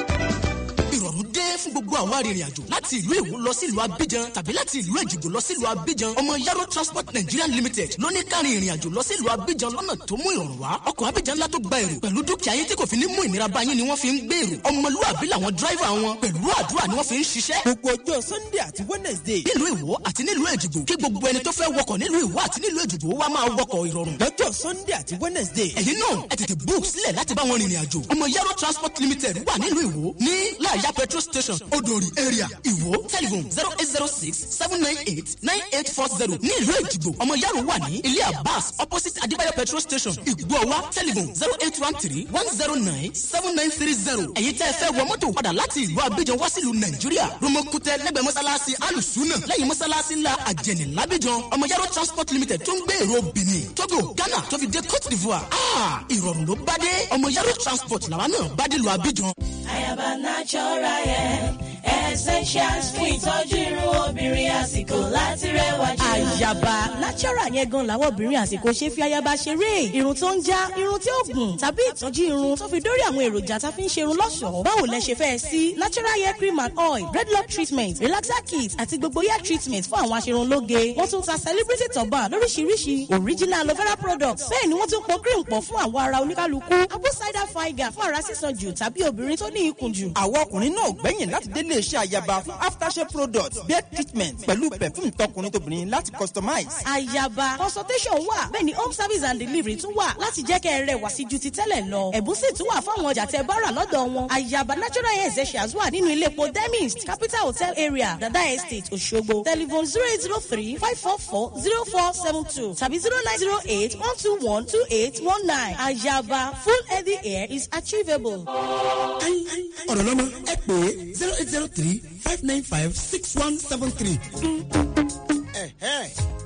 ìrọ̀rùn dé fún gbogbo àwọn arìnrìn àjò láti ìlú èwo lọ sí ìlú abidjan tàbí láti ìlú èjìgbò lọ sí ìlú abidjan ọmọ yaro transport nigeria limited ló ní kárin ìrìn àjò lọ sí ìlú abidjan lọ́nà tó mú ìrọ̀rùn wá ọkọ̀ abidjan ńlá tó gba èrò pẹ̀lú dúkìá yín tí kò fi ní mú ìnira bá yín ni wọ́n fi ń gbé èrò ọmọlúwàbí làwọn dráìvà wọn pẹ̀lú àdúrà ni wọ́n fi ń ṣiṣẹ́. gbogbo ọjọ́ sunday àti wednesday nílùú èwo àti nílùú èjìgbò kí gbogbo ẹni tó fẹ́ wọkọ̀ nílùú èwo àti nílùú èjìgbò wá máa wọkọ̀ ìrọ̀rùn. lọ́jọ́ sunday àti wednesday ẹ̀yin náà ẹ tètè book sílẹ̀ láti bá wọn rìnrìn àjò ọmọ yaro transport limited wà nílùú èwo ní láàyà petrol station odori area ìwó telephone zero eight zero six seven nine eight nine eight four zero ní ìlú èjìgbò ọmọ yaro wà ní ilé abbas opposite adébáyọ̀ petrol station ìgbọ̀wá telephone zero eight one three one zero nine seven nine three zero ẹ̀yin tẹ́ ẹ fẹ́ wọ mọ́tò padà láti ìlú abidjan wá sílùú nàìjíríà romokutẹ lẹ́gbẹ̀ẹ́ mọ́sálásí alùsùnà lẹ́yìn mọ́sálásí ńlá àjẹnì lábíjan ọmọ yaro transport limited tó ń gbé èrò benin togo ghana tó fi dé cote d'ivoire ah ìrọ̀rùn ló bá dé ọmọ yaro transport làwa náà bá dé lu abidjan. Ayaba natural hair essentials fún ìtọ́jú irun obìnrin àsìkò láti rẹwà jù. àyàbá natural yẹn gan làwọn obìnrin àsìkò ṣe fi ayaba ṣeré irun tó ń já irun tí ó gùn tàbí ìtọ́jú irun tó fi dórí àwọn èròjà tá a fi ń ṣerun lọ́ṣọ̀ọ́ báwo lẹ ṣe fẹ́ sí natural hair cream and oil dreadlock treatment relaxer kit àti gbogbo hair treatment fún àwọn aṣerunlóge wọ́n tún ta celebrity turban lóríṣiríṣi original aloe vera products bẹ́ẹ̀ ni wọ́n tún pọ̀ cream pọ̀ fún àwọn ara oníkálukú apple cider vinegar fún ara sísan jù tàbí obìnrin tó ní ikùn jù. àwọn ọkùnrin náà gbẹ̀yìn láti délé iṣẹ́ àyàbá fún aftershave products beard treatment pẹ̀lú perfume tọkùnrin tóbìnrin láti customize. àyàbá consultation wà bẹ́ẹ̀ ni home service and delivery tún wà láti jẹ́ kẹ́ ẹ rẹwà sí ju ti tẹ́lẹ̀ lọ ẹ̀bùn sì tún wà fáwọn ọjà tẹ bá rà lọ́dọ̀ wọn àyàbá natural hair essentials wà nínú ilé epo demist capital hotel area dada estate òṣogbo telephone zero eight zero three five four four zero four seven two tàbí zero nine zero eight one two one two eight one nine àyàbá full healthy hair is achievable. ọ̀rọ̀ lọ́mọ ẹ pè é zero eight zero three five nine five six one seven three. Ẹ̀hẹ́.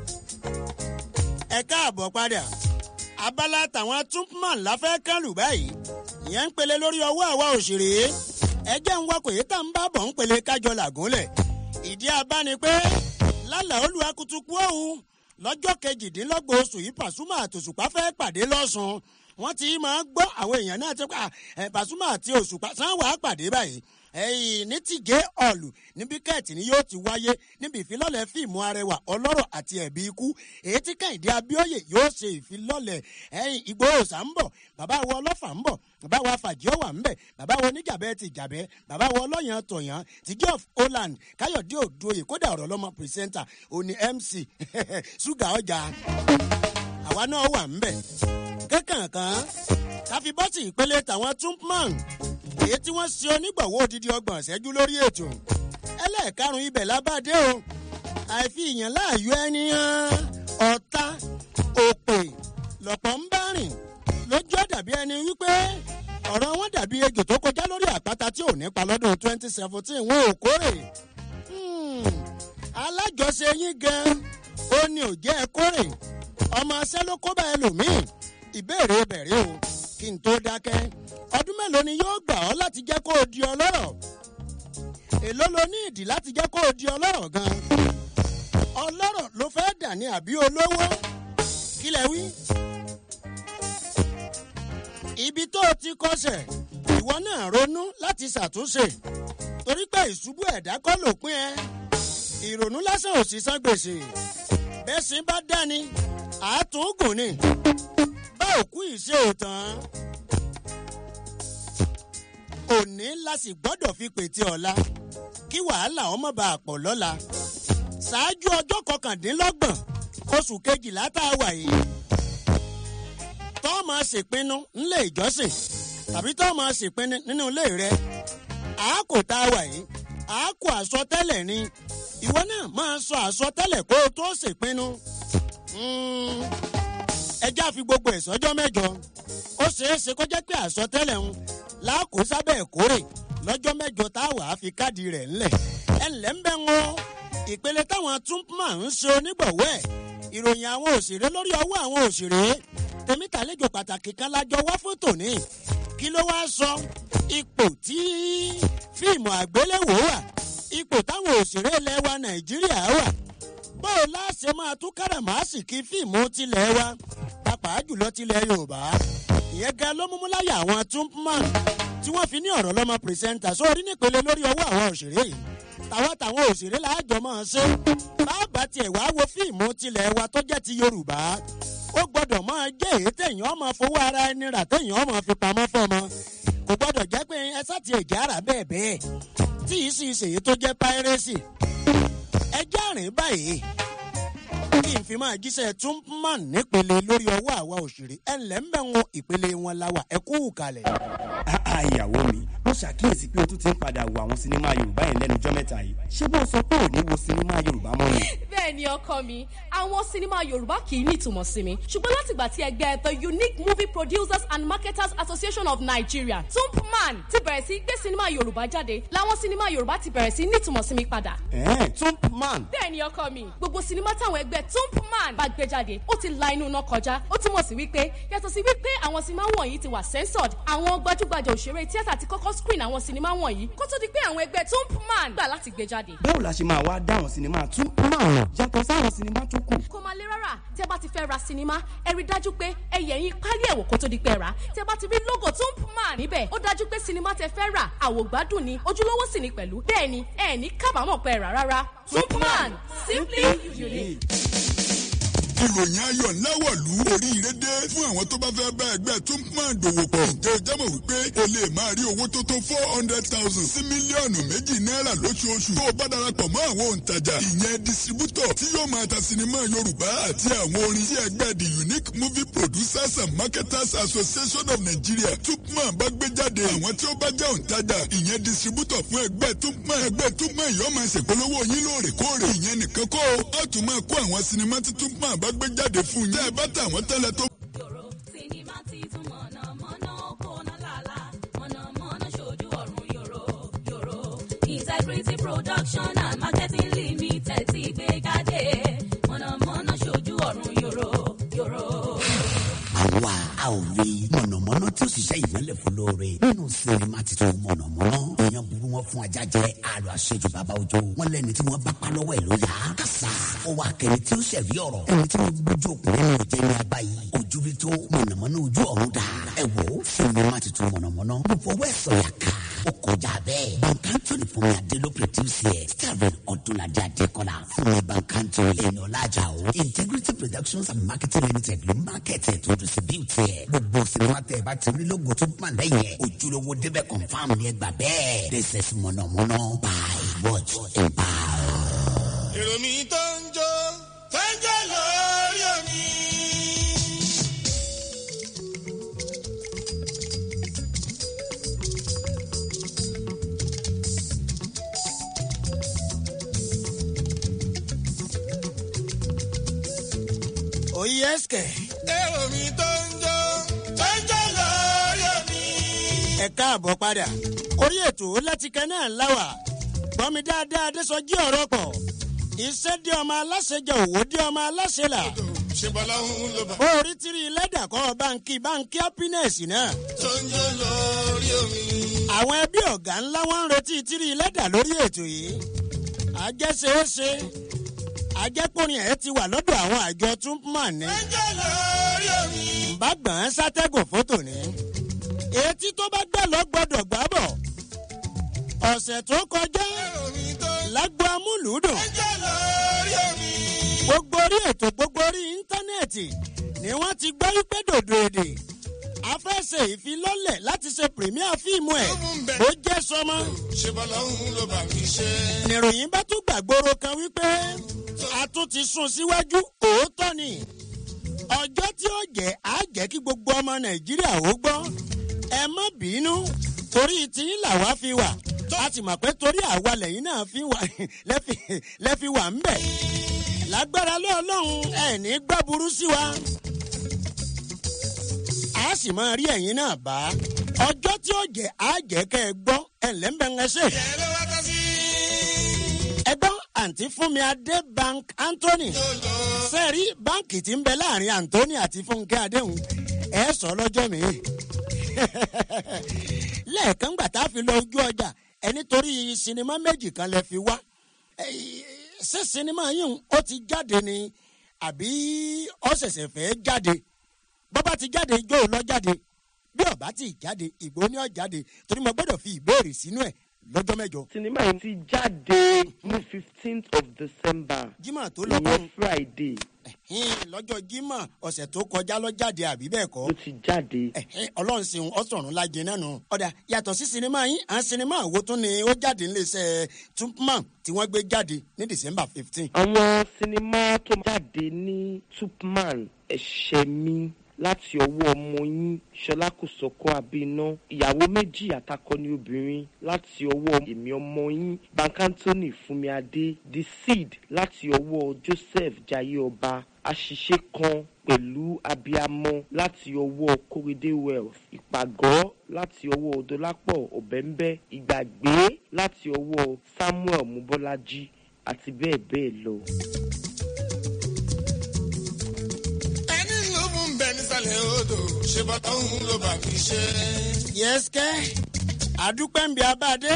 ẹ káàbọ̀ padà abala tàwọn tupman láfẹ́ kánlù báyìí ìyẹn ń pele lórí ọwọ́ àwa òṣèré ẹjẹ́ ń wakọ̀ yìí tá ń bá bọ̀ ń pele kájọ làgúnlẹ̀ ìdí abá ni pé lálàá olùwàkùtùkù ọ̀hún lọ́jọ́ kejìdínlọ́gbọ̀n oṣù yìí pàṣùmọ̀ àtòṣùpá fẹ́ pàdé lọ́sùn wọ́n ti máa gbọ́ àwọn èèyàn náà ti pa ẹ̀ pàṣùmọ̀ àti òṣùpá sáwọn wàá pàdé báyìí ẹ̀yìn ní tìjẹ́ ọ̀lù níbi kẹ́ẹ̀tì ni yóò ti wáyé níbi ìfilọ́lẹ̀ fíìmù arẹwà ọlọ́rọ̀ àti ẹ̀bí ikú èyí tí kẹ́hìndé abíọ́yè yóò ṣe ìfilọ́lẹ̀ ẹ̀yìn ìgbòhòsà ń bọ̀ bàbá wo ọlọ́fà ń bọ̀ bàbá wo afàjíọ́wà ń bẹ̀ bàbá wo oníjàbẹ́ ti jàbẹ́ bàbá wo ọlọ́yàn tọ̀yàn tìjẹ́ of holland káyọ̀dé òdòyè kódà ọ̀rọ̀ lọ́mọ pírẹsẹ́ńtà òní mc ṣúgà ọjà àwa náà wà ń bẹ̀ kankan káfí bọ́tì ìpele tàwọn tumpman èyí tí wọ́n ṣe onígbọ̀wọ́ odidi ọgbọ̀n ṣẹ́jú lórí ètò ẹlẹ́ẹ̀karùn ibẹ̀ lábàdé o àìfi ìyàn láàyò ẹni hàn ọ̀tá òpè lọ̀pọ̀ ń bá rìn lójú dàbí ẹni wípé ọ̀rọ̀ wọn dàbí ejò tó kọjá lórí àpáta tí ò nípa lọ́dún twenty seventeen wọn ò kórè alájọṣe yín gan ó ní ò jẹ́ ẹ kórè ọmọ àìmọṣẹ́ ló kó bá ẹlòmíì ìbéèrè bẹ̀rẹ̀ o kí n tó dákẹ́ ọdún mélòó ni yóò gbà ọ́ láti jẹ́ kó o di ọlọ́rọ̀ èló lo ní ìdí láti jẹ́ kó o di ọlọ́rọ̀ gan ọlọ́rọ̀ ló fẹ́ dà ní àbí olówó kí lẹ wí. ibi tó o ti kọsẹ̀ ìwọ náà ronú láti ṣàtúnṣe torí pé ìṣubú ẹ̀dá kọ́ lòpin ẹ ìrònú lásán ò sì san gbèsè bẹ́ẹ̀ sì bá dání àátúngùn ni bá òkú ìṣe òtàn òní la sì gbọ́dọ̀ fi pètè ọ̀la kí wàhálà ọmọ bá a pọ̀ lọ́la ṣáájú ọjọ́ kọkàndínlọ́gbọ̀n oṣù kejìlá tá a wà yìí tọ́ máa ṣèpinnu nílé ìjọsìn tàbí tọ́ máa ṣèpinnu nínú ilé rẹ àákò tá a wà yìí àákò àsọtẹ́lẹ̀ ni ìwọ náà máa sọ àsọtẹ́lẹ̀ kó o tó ṣèpinnu ẹjẹ́ àfi gbogbo ẹ̀ sọ́jọ́ mẹ́jọ ó ṣeé ṣe kó jẹ́ pé àsọtẹ́lẹ̀ ń láàkó sábẹ́ ìkórè lọ́jọ́ mẹ́jọ tá a wà á fi káàdì rẹ̀ ńlẹ̀ ẹ̀ ńlẹ̀ ń bẹ́ wọn ìpele táwọn túnpọ̀ ń ṣe onígbọ̀wọ́ ẹ̀ ìròyìn àwọn òṣèré lórí ọwọ́ àwọn òṣèré tèmítàlejò pàtàkì kan lájọ wá fún tòní kí ló wáá sọ ipò tí fíìmù àgbéléwò wà ipò táwọn òṣèré ilẹ̀ wa nàìjíríà wà bóò láṣẹ máa tún káràmásìkì fíìmù tilẹ̀ wa pàápàá jùlọ tilẹ̀ yorùbá ìyẹn gan ló múmú láyà àwọn túnpọ̀ tí wọ́n fi ní ọ̀rọ̀ lọ́mọ pìrìsẹ́ńtà sórí nípele lórí ọwọ́ àwọn òṣèré yìí tàwa tàwọn òṣèré láàjọ máa ṣe bàbá tiẹ̀ wá wo fíìmù tilẹ̀ wa tó jẹ́ ti yorùbá ó gbọ́dọ̀ máa jẹ́ èyí téèyàn máa fowó ara ẹni rà téèyàn máa fi pamọ́ fọmọ kò gbọ́dọ̀ jẹ́ pé ẹ sáti ẹ̀jẹ̀ ara bẹ́ẹ̀ bẹ́ẹ̀ tí yìí sì ṣèyí tó jẹ́ pírẹ́sì ẹjẹ́ àrìn báyìí kí n fi máa jíṣẹ́ túnmán nípele lórí ọwọ́ àwa òṣèré ẹ̀ ńlẹ́ ń bẹ̀ wọn ìpele wọn láwà ẹ kú kalẹ̀. ìyàwó mi mo ṣàkíyèsí pé o tún ti ń padà wo àwọn sinimá yorùbá yẹn lẹ́nu ọjọ́ mẹ́ta yìí ṣé bó o sọ pé ò ní wo sinimá yorùbá mọ́ ni. bẹ́ẹ̀ ni ọkọ mi àwọn sinimá yorùbá kì í ní ìtumọ̀ sí mi ṣùgbọ́n látìgbà tí ẹgbẹ́ the unique movie producers and marketers association of nigeria tumpman ti bẹ̀rẹ̀ sí gbé sinimá yorùbá jáde làwọn sinimá yorùbá ti bẹ̀rẹ̀ sí ní ìtumọ̀ sí mi padà. ẹ̀ẹ́n tumpman. bẹ́ẹ̀ ni ọkọ mi gbogbo sinimá táwọn ẹgbẹ́ tumpman bá gbé jáde ó ti la inú iná kọjá ó túmọ̀ sí wípé yàtọ̀ sí wípé àwọn sinimá wọ̀nyí ti wà censored àwọn gbajúgbajà òṣèré tíátà ti kọ́kọ́ screen àwọn sinimá wọ̀nyí kó tó di pé àwọn ẹgbẹ́ tumpman gbà láti gbé jáde. báwo la ṣe máa wá dá àwọn sinimá tumpman yàtọ̀ sáwọn sinimá tó kù. kò máa lé rárá tí ẹ bá ti fẹ́ ra sinimá ẹ rí dájú pé ẹ yẹ̀ yín pálí ẹ̀wò kó tó di pé rà tí ẹ bá ti rí logo tumpman níbẹ̀ ó dájú pé sinimá tẹ fẹ́ rà àwògbádùn ni ojúlówó sì ni pẹ̀lú bẹ́ẹ̀ ni ẹ ní kábàámọ̀ pé rà rárá tumpman simply unique ìròyìn ayọ̀ ńlá wọ̀lú oríire dé fún àwọn tó bá fẹ́ bá ẹgbẹ́ tó ń pọ́n àdòwò pọ̀. ǹjẹ́ o jábọ̀ wípé o lè máa rí owó tó tó four hundred thousand sí mílíọ̀nù méjì náírà lóṣooṣù tó o bá darapọ̀ mọ́ àwọn òǹtajà ìyẹn distributor tí yóò máa ta sinimá yorùbá àti àwọn orin tí ẹgbẹ́ the unique movie producers and marketers association of nigeria tupman bá gbé jáde àwọn tí ó bá jẹ́ òǹtajà ìyẹn distributor fún ẹgbẹ́ tupman ẹgbẹ́ tupman yóò máa ṣèpolówó yín lóòrèkóòrè ìyẹn nìkan kó o á tún máa kó àwọn sinimá tí tupman bá gbé jáde fún yín. tẹ́ ẹ bá tà wọ́n tẹ́lẹ̀ tó. sinimá titun mọ̀nàmọ́ná kóná làlá mọ̀nàmọ́ná ṣojú ọ̀run yòrò yòrò integrity production and marketing limited ti gbé jáde mọ̀nàmọ́ná ṣojú ọ̀run yòrò yòrò. àwa a ò rí mọ̀nàmọ́ná tí ó ṣiṣẹ́ ìmọ̀lẹ̀ fún lóore nínú sinimá titun mọ̀nàmọ́ná èèyàn burú wọn fún ajá jẹ àlọ́ àṣejù bàbá òjò wọn lẹ́ni tí wọ́n bá pa lọ́wọ́ ẹ̀ ló yá kásá ó wà kẹ́ni tí ó ṣẹ̀rí ọ̀rọ̀ ẹni tí wọ́n gbójú òkùnrin ní òjẹ́ ní abá yìí ojú rí tó mọ̀nàmọ́ná ojú ọ̀run dà ẹ wò ó sinimá titun mọ̀nàmọ́ná mo fọwọ́ ẹ̀ sọ̀yà ká ó kọjá bẹ́ẹ̀ bankantoni fún mi adé produce ẹ̀ starvin ọdúnladé adékọ́lá fún mi bankantoni ẹni ọ̀làjà o integrity productions and marketing limited ló market ẹ̀ tó distribute ẹ̀ gbogbo sinimá tẹ̀ bá ti rí lógo tó pọ̀ lẹ́yìn ẹ̀ ojúlówó débẹ̀ confam ni ẹ gbà bẹ́ẹ̀ this is mọ̀nàmọ́ná buy watch and buy. èrò mi tó ń jó tó ń jó lórí omi. òye ẹsẹ̀. èrò mi tó ń jó tó ń jó lórí omi. ẹ káàbọ̀ padà orí ètò látikẹ́ náà láwà gbọ́mi dáadáa adésọjí ọ̀rọ̀ pọ̀ iṣẹ́ dé ọmọ aláṣẹ jẹ òwò dé ọmọ aláṣẹ là ṣe bọ́láhùn ló bá. bó orí tírí lẹ́dà kọ́ báńkì báńkì happiness náà. tó ń jó lórí omi. àwọn ẹbí ọ̀gá ńlá wọn ń retí tírí lẹ́dà lórí ètò yìí. àjẹsẹ̀ẹ́sẹ̀ àjẹkùnrin ẹ̀ ti wà lọ́dọ̀ àwọn àjọ túnpọ̀n ní. tó ń jó lórí omi. bàgbọ́n sátẹ́gùn fótò ní. etí tó bá gbẹ́ lọ gbọ́dọ̀ gbá bọ̀. ọ̀sẹ̀ tó kọjá lágbo amúlùúdùn. tó ń jó lórí omi. gbogbo orí ètò gbogbo orí íńtánẹ́ẹ̀tì ni wọ́n ti gbọ́ wípé dòdò èdè afẹ́sẹ̀ ìfilọ́lẹ̀ láti ṣe pèmíà fíìmù ẹ̀ bó jẹ́ sọmọ. ṣe bọ́láhùn ló bá mi ṣe. nìròyìn bá tún gbàgbóró kan wípé a tún ti sún síwájú òótọ́ ni ọjọ́ tí ó jẹ́ á jẹ́ kí gbogbo ọmọ nàìjíríà ó gbọ́ ẹ má bínú torí tiyín làwa fi wà a sì mọ̀ pé torí àwa lẹ́yìn náà fi wà lẹ́fi- lẹ́fi wà ń bẹ̀ lágbára lọ́ọ̀lọ́hún ẹ̀ ní gbàburú sí wa a sì máa rí ẹ̀yìn náà bá ọjọ́ tí ó jẹ́ á jẹ́ kẹ́ ẹ gbọ́ ẹ̀ lẹ́ńbẹ̀ńẹ́sẹ̀ ẹgbọ́n àǹtí fúnmi adé bank anthony sẹ́ẹ̀rí báǹkì tí ń bẹ láàrin anthony àti fúnkẹ́ adéhùn ẹ̀ sọ lọ́jọ́ mi. lẹ́ẹ̀kan gbà tá a fi lọ ojú ọjà ẹ nítorí sinimá méjì kan lẹ fi wá Eh, ṣé sinimá yìí ó ti jáde ni àbí ó ṣẹ̀ṣẹ̀ fẹ́ jáde bọ́bá ti jáde ijó lọ jáde bí ọba ti jáde ìgbó ni ó jáde torí mo gbọ́dọ̀ fi ìbéèrè sínú ẹ̀ lọ́jọ́ mẹ́jọ. sinimá yìí ti jáde ní fifteenth of december jimá tó lọ ìyẹn friday Ẹ̀hìn, lọ́jọ́ jimá ọ̀sẹ̀ tó kọjá lọ jáde àbí bẹ́ẹ̀ kọ́. ó ti jáde. Ẹ̀hìn, ọlọ́run ṣeun ọ̀sọ̀run lajẹ náà nù. ọ̀dà yàtọ̀ sí sinimá yín à ń sinimá wo tún ni ó jáde níléeṣẹ́ tupman tí wọ́n gbé jáde ní december fifteen. àwọn sinimá tó jáde ní tupman ẹ̀ṣẹ̀ mi láti ọwọ́ ọmọ yín ṣọlá kòsọ́kọ́ abiná ìyàwó méjì àtakọni obìnrin láti ọwọ́ èmi ọmọ yín bankantoni fúnmiadé the seed láti ọwọ́ joseph jayé ọba àṣìṣe kan pẹ̀lú abiamọ láti ọwọ́ kórèdé wealth ìpàgọ́ láti ọwọ́ dọlápọ̀ ọ̀bẹ́ńbẹ́ ìgbàgbé láti ọwọ́ samuel mubọ́lájí àti bẹ́ẹ̀ bẹ́ẹ̀ lọ. ẹni ló mú un bẹ nísàlẹ̀ odò ṣe bọ́láhùn ló bá mi ṣe. yẹ́sìkẹ́ àdúpẹ́ ń bí abáde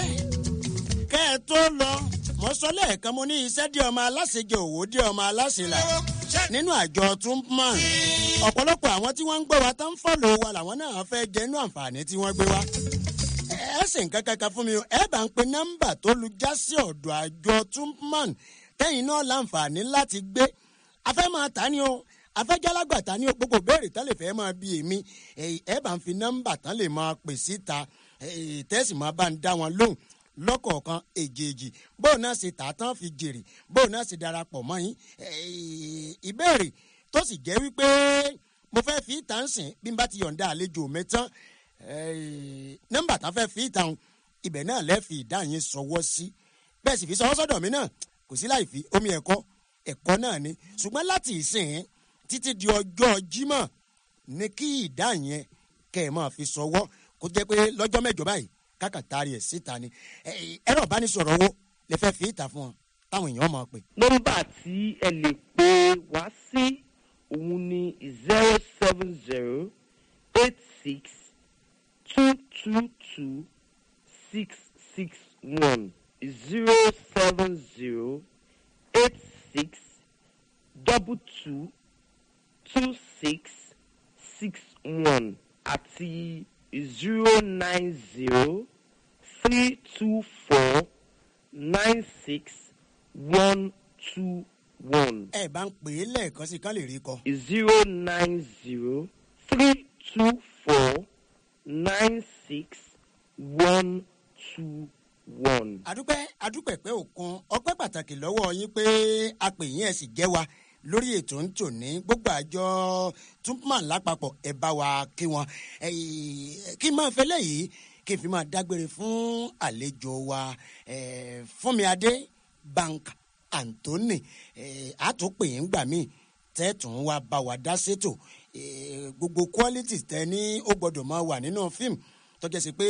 kẹ́ ẹ tó lọ mo sọ lẹ́ẹ̀kan mo ní iṣẹ́ dí ọmọ aláṣejẹ òwò dí ọmọ aláṣelà nínú àjọ túnpọ̀n ọ̀pọ̀lọpọ̀ àwọn tí wọ́n ń gbọ́ wa tán ń fọ́lò wa làwọn náà fẹ́ jẹ́ inú àǹfààní tí wọ́n gbé wa ẹ sì ń kankan fún mi o ẹ bá ń pe nọ́mbà tó lu já sí ọ̀dọ̀ àjọ túnpọ̀n tẹ́yìn náà láǹfààní láti gbé afẹ́ máa tà ní o afẹ́jálágbà tà ní o gbogbo béèrè tán lè fẹ́ máa bí èmi ẹ bá ń fi nọ́mbà tán lè máa pè síta eh, tẹ́sí máa bá ń dá wọn lóhùn lọ́kọ̀ọ̀kan èjèèjì bóun náà ṣe tà á tán fi jèrè bóun náà ṣe darapọ̀ mọ́ yín Eh, ìbéèrè tó sì jẹ́ wípé mo fẹ́ fi ìtàn sìn bí n bá ti yọ̀ǹda àlejò mi tán eh, nọ́mbà tán fẹ́ fi ìtàn ibẹ̀ náà lẹ́ fi ìdá yín sọwọ́ sí bẹ́ẹ̀ sì fi sọwọ́ sọ́dọ̀ mi náà kò sí láì fi omi ẹ̀kọ́ ẹ̀kọ́ náà ni ṣùgbọ́n láti ìsìn títí di ọjọ́ jímọ̀ ní kí ìdá yẹn kẹ́ ẹ̀ máa fi sọwọ́ kó jẹ́ pé lọ́jọ́ mẹ́jọ báyìí kákàtàrí ẹ̀ síta ni Eh, ẹ̀rọ ìbánisọ̀rọ̀ wo lè fẹ́ fi ìta fún wọn táwọn èèyàn máa pè. nọ́mbà tí ẹ lè pè wá sí òun ni zero seven zero eight six two two two six six one zero seven zero eight six double two two six six one àti zero nine zero three two four nine six one two one. ẹ bá ń pè é lẹ́ẹ̀kan sí i kán lè rí kọ. zero nine zero three two four nine six one two one. adúpẹ́ adúpẹ́ pé òkun ọpẹ́ pàtàkì lọ́wọ́ yín pé a pè yín ẹ̀ sì jẹ́ wa lórí ètò ń tò ní gbogbo àjọ túnpọ̀n lápapọ̀ ẹ̀ bá wa kí wọn Eh, kí n máa fẹ́ lẹ́yìn kí n fi máa dágbére fún àlejò wa eh, fúnmi adé bank anthony eh, àtúnpè yín gbà míì tẹ́tùn wa bá wa dá sétò eh, gbogbo qualities tẹ ní ó gbọ́dọ̀ máa wà nínú fíìmù tọ́jà sí pé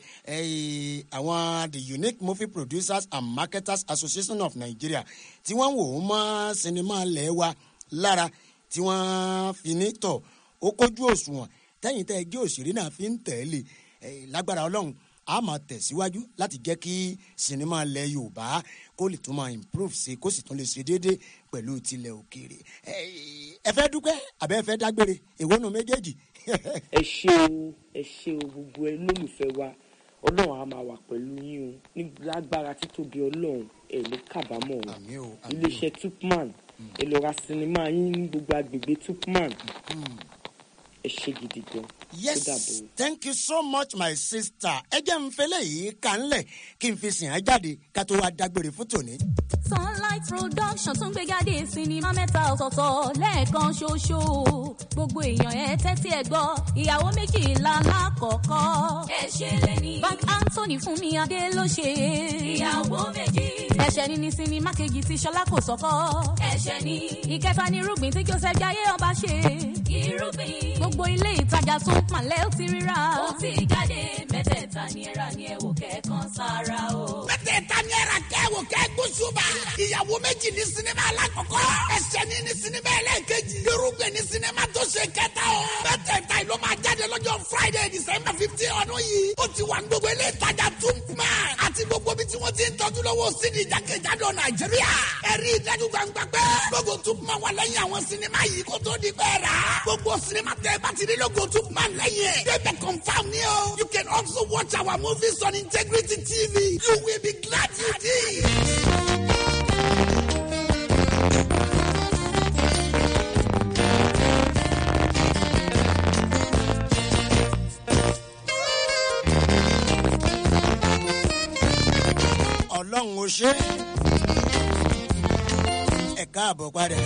eh, àwọn the unique movie producers and marketers association of nigeria tí wọ́n wò ó mọ́ sinimá lẹ̀ wa lára tí wọ́n fi ní tọ̀ ó kójú òṣùwọ̀n tẹ́yìn tẹ́ ẹgbẹ́ òṣèré náà fi ń tẹ̀lé Eh, lágbára ọlọ́run a máa tẹ̀síwájú láti jẹ́ kí sinimá ilẹ̀ yorùbá kó lè tún máa improve sí kó sì tún lè ṣe déédéé pẹ̀lú tilẹ̀ òkèèrè Eh, ẹ fẹ́ dúpẹ́ àbẹ́ ẹ fẹ́ dágbére èwo nu méjèèjì. ẹ ṣe o ẹ ṣe o gbogbo ẹ lólùfẹ́ wa ọlọ́run á máa wà pẹ̀lú yín o ní lágbára títóbi ọlọ́run ẹ ní kábàámọ̀ o iléeṣẹ́ tupman ẹ lọ ra sinimá yín ní gbogbo agbègbè tupman ẹ ṣe gidi gan yes thank you so much my sister ẹ jẹ́ n fẹlẹ́ yìí kà ń lẹ̀ kí n fi sìn á jáde ká tó wá dágbére fún tòní. sunlight production tún gbé jáde sinimá mẹ́ta ọ̀tọ̀ọ̀tọ̀ lẹ́ẹ̀kan ṣoṣo gbogbo èèyàn ẹ tẹ́tí ẹ gbọ́ ìyàwó méjìlá lákọ̀ọ́kọ́. ẹ ṣe lẹ́ni. bank anthony fún mi adé ló ṣe. ìyàwó méjì. ẹ̀ṣẹ̀ ni ní sinimá kejì tí ṣọlá kò sọ́kọ́. ẹ̀ṣẹ̀ ni. ìkẹta ni irúgbìn tí joseph jayé ọba ṣe. irúgbìn. gbogbo ilé ìtajà tún pàlẹ́ ó ti ríra. ó ti jáde mẹ́tẹ̀ẹ̀ta ni ẹ̀rà ni ẹ̀wò kẹ́ẹ̀kan sára o. mẹ́tẹ̀ẹ̀ta ni ẹ̀rà kẹ́wò kẹ́gbósùbà. ìyàwó méjì ní sinimá alákọ̀ọ́kọ́. ẹ̀ṣẹ̀ ni ní sinimá ẹlẹ́ẹ̀kejì. irúgbìn ní sinimá tó ṣe kẹta o. mẹ́tẹ̀ẹ̀ta yìí ló máa jáde lọ́jọ́ friday december fifteen ọdún yìí. ó ti wà ní gbogbo ilé ìtajà túnpùmá. àti gbogbo bí tí wọ́n ti ń tọ́jú lọ́wọ́ sídi ìjákèjádò nàìjíríà. ẹ̀rí ìdájú gbangba pé gbogbo túnpùmá wà lẹ́yìn àwọn sinimá yìí kó tó di pẹ́ rà. gbogbo sinimá tẹ bá ti rí lógo túnpùmá lẹ́yìn ẹ̀. débẹ̀ confam ni o. you can also watch our movies on integrity tv. you will be glad you did. ọlọ́run ó ṣe ẹ káàbọ̀ padà.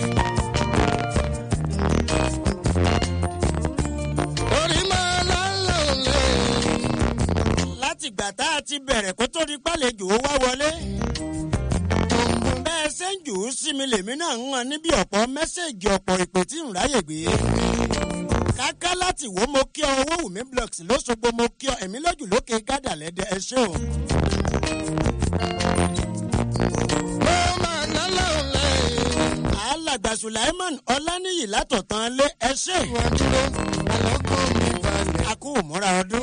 orí máa lálẹ́ òlé. látìgbà tá a ti bẹ̀rẹ̀ kó tó di pàlejò ó wá wọlé. bẹ́ẹ̀ ṣe ń jù ú sí mi lèmi náà ń hàn níbi ọ̀pọ̀ mẹ́sẹ̀gì ọ̀pọ̀ ìpè tí ń ráyè gbé. káká láti wo mo kí ọ owó wùmí blocks lóṣogbo mo kí ọ ẹ̀mí lójú lókè gádà lẹ́dẹ̀ ẹ ṣé o. alàgbà sulaiman ọláníyì látọ̀tàn lé ẹ ṣé. a kú ìmúra ọdún.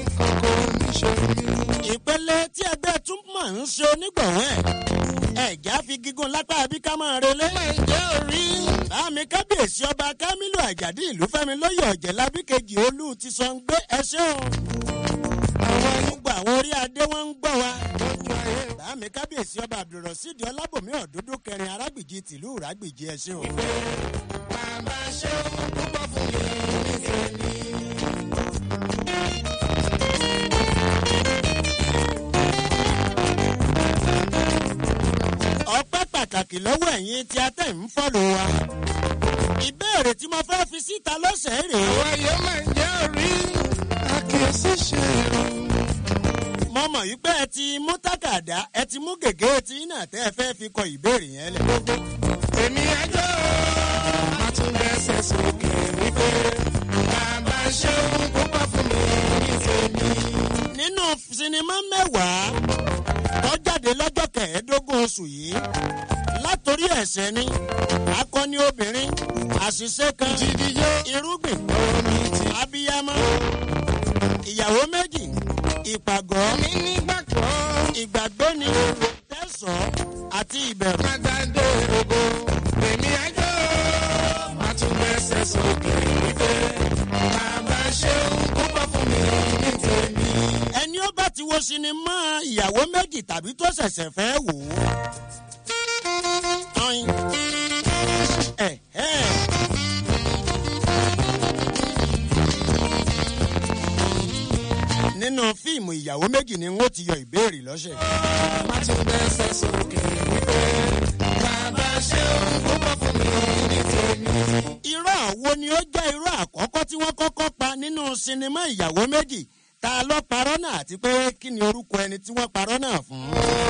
ìpele tí ẹgbẹ́ túmọ̀ ń ṣe onígbọ̀wọ́ ẹ̀ ẹ̀já fi gígùn lápá àbí ká máa relé. báàmì kábíyèsí ọba kámílù àjàdí ìlú fẹ́mi lóye ọ̀jẹ̀ lábíkejì olú ti sọ ń gbé ẹṣẹ́ o. gbogbo àwọn orí adé wọn ń gbọ́ wa. báàmì kábíyèsí ọba abdulrasheed ọlábòmí ọ̀dúndú kẹrin arágbìjì tìlú ìrágbìjì ẹṣẹ́ o. bàbá ṣe ohun púpọ̀ fún mi ní tèmi. ọpẹ́ pàtàkì lọ́wọ́ ẹ̀yin tí a tẹ̀ ń fọ́lù wa. ìbéèrè tí mo fẹ́ fi síta lọ́sẹ̀ rèé. àwọn ayé máa ń jẹ́ orí àkíyèsí ṣe irun. mo mọ̀ yí pé ẹ ti mú tákàdá ẹ ti mú gègé tí náà tẹ́ ẹ fẹ́ fi kọ ìbéèrè yẹn lẹ̀. èmi ẹjọ́ máa tún bẹ́sẹ̀ sókè wípé bàbá ṣe ohun púpọ̀ fún mi ní tèmi. nínú sinimá mẹ́wàá tó jáde lọ́jọ́ kẹẹ̀ẹ́dógún oṣù yìí látòrí ẹ̀sẹ̀ ni akọni obìnrin àṣìṣe kan irúgbìn abiyamọ ìyàwó méjì ìpàgọ́ ìgbàgbé ni tẹ̀sán àti ìbẹ̀rù. Àgbàdo ògo èmi ẹjọ́ máa tún bẹ́sẹ̀ sókè wípé bàbá ṣe ohun púpọ̀ fún mi ní tèmi. ẹni ó bá ti wo sinimá ìyàwó méjì tàbí tó ṣẹ̀ṣẹ̀ fẹ́ wò ó. Ọ̀yin. Ẹ̀ ẹ́. nínú fíìmù ìyàwó méjì ni wọ́n ti yọ ìbéèrè lọ́sẹ̀. máa tún bẹ́sẹ̀ sókè wípé bàbá ṣe ohun púpọ̀ fún mi ní tèmi. irọ́ wo ni ó jẹ́ irọ́ àkọ́kọ́ tí wọ́n kọ́kọ́ pa nínú sinimá ìyàwó méjì ta ló parọ́ náà àti pé kí ni orúkọ ẹni tí wọ́n parọ́ náà fún.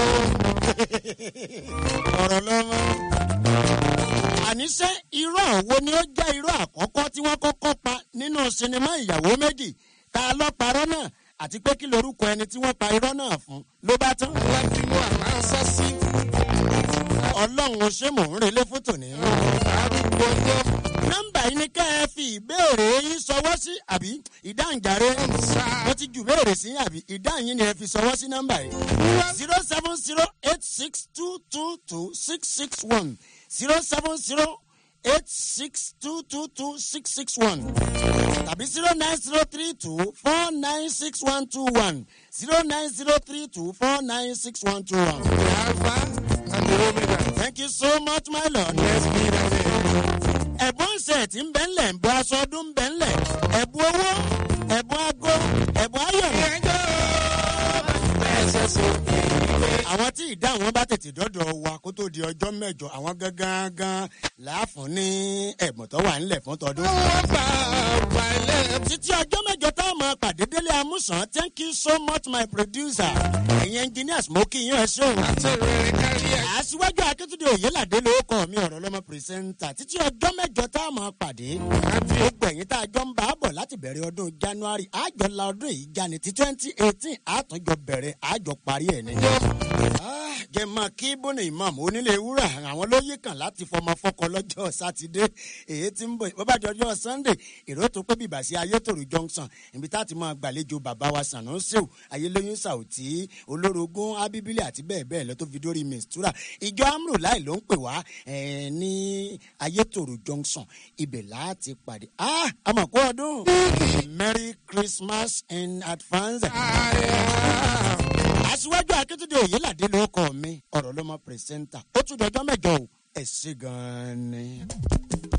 ọ̀rọ̀ lọ́wọ́. àníṣe irọ́ wo ni ó jẹ́ irọ́ àkọ́kọ́ tí wọ́n kọ́kọ́ pa nínú sinimá ìyàwó méjì ta ló parọ́ náà àti pé kí lorúkọ ẹni tí wọ́n pa irọ́ náà fún ló bá tán. látinú àmà ń sọ sí. ọlọ́run ó ṣe mò ń relé fótò ní. arúgbó ọjọ́ nọ́mbà yìí ni ká ẹ fi ìbéèrè yín sọwọ́ sí àbí ìdáǹjáre mo ti jù béèrè sí àbí ìdáhùn yín ni ẹ fi sọwọ́ sí nọ́mbà yìí zero seven zero eight six two two two six six one zero seven zero eight six two two two six six one tàbí zero nine zero three two four nine six one two one zero nine zero three two four nine six one two one. Thank you so much, my lord. Ẹ̀bùn ṣẹ̀ tí ń bẹ́ ńlẹ̀ ń bọ́ aṣọ ọdún ń bẹ́ ńlẹ̀. Ẹ̀bùn owó, ẹ̀bùn ago, ẹ̀bùn ayọ̀nà. Àwọn tí ìdá àwọn bá tètè dọ́dọ̀ wa kó tó di ọjọ́ mẹ́jọ, àwọn gangan láàfún ní ẹ̀bùn tó wà ńlẹ̀ fún tọdún. Títí ọjọ́ mẹ́jọ tá a máa pàdé délé amúsàn, thank you so much my producer. Ẹ̀yin engineers mo kí yín ẹ ṣé o. Aṣíwájú Akíntúndé Òyìnládé ló kọ́ mi ọ̀rọ̀ lọ́mọ pírẹsẹ́ńtà. Títí ọjọ́ mẹ́jọ tá a máa pàdé. Gbogbo ẹ̀yin tá a jọ ń bá a bọ̀ láti bẹ̀rẹ̀ ọdún January. Àjọ la ọdún yìí já ni ti twenty eighteen àtúnjọ bẹ̀rẹ̀ àjọ parí ẹ̀ ni. Jẹ́ máa kí Bónú Imam onílé wúrà àwọn lóyè kan láti fọmọ fọkọ lọ́jọ́ Sátidé. Èyí tí ń bọ̀ bó bá di ọjọ́ Sunday èrò tó pé bìbà sí Ayétòrò Junction. Ibi tá a ti máa gbàlejò bàbá wa Sànúsíò Ayélóyún Sàùtì olórogún Abíbílẹ̀ àti bẹ́ẹ̀ bẹ́ẹ̀ lọ tó fi dórí Mistura. Ìjọ Amúrò láì ló ń pè wá eh, ní Ayétòrò Junction. Ibẹ̀ láti pàdé. Ah! Àmọ̀kú ọdún. Merry Christmas in advance. Aṣíwájú Akíntúndé Òyìnládé ló kọ́ mi. Ọ̀rọ̀ ló mọ pírẹsẹ́ńtà. Ó tún dọjọ́ mẹ́jọ o. Ẹ ṣé gan-an ni.